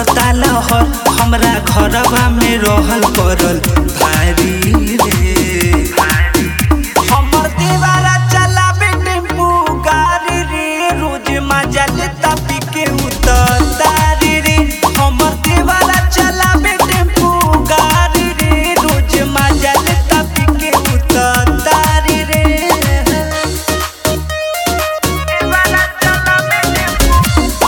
उठता लहर हमरा घरवा में रहल करल भारी रे हमर दीवारा चलावे टेम्पू गाड़ी रे रोज मजा लेता पी के उतारी रे हमर दीवारा चलावे टेम्पू गाड़ी रे रोज मजा लेता पी के उतारी रे दीवारा चलावे टेम्पू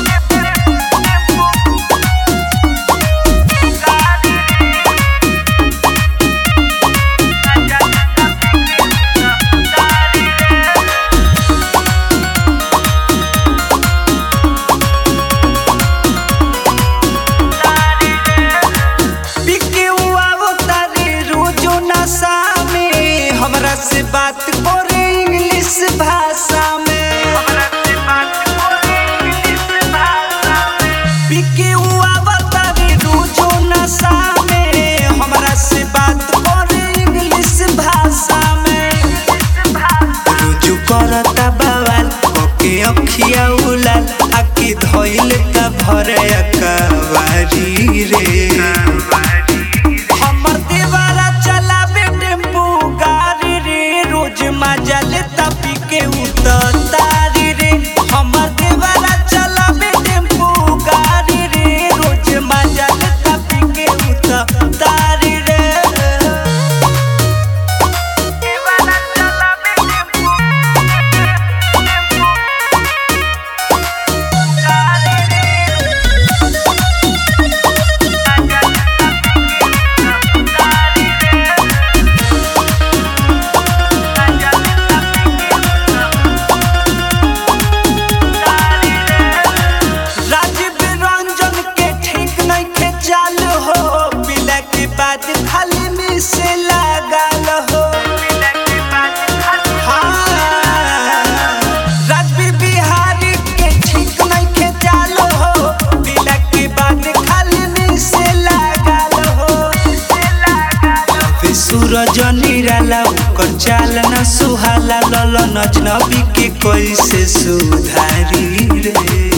बिके हुआ वो तारे रोजो नशा में हमरा से बात करे इंग्लिश भाषा में बिके हुआ वो तारे रोजो नशा में हमरा से बात करे इंग्लिश भाषा में रोजो करता बवाल ओके अखिया उलाल आके धइल त भरे अकवारी रे हमर दीवारा चलावे टेम्पू गाड़ी रे रोज मजा लेता पी के उतारी रे हमर दीवारा चलावे टेम्पू गाड़ी रे रोज मजा लेता पी के उतारी रे दीवारा चलावे टेम्पू राजीव रंजन के ठीक नहीं के चाल हो पिला के बाद खाली में से लागल हो हाँ, राजवीर बिहारी के ठीक नहीं के चाल हो पिला के बाद खाली में से लागल हो अबे सूरज निराला ओकर चाल न सुहाला लल नजनबी के कैसे सुधारी रे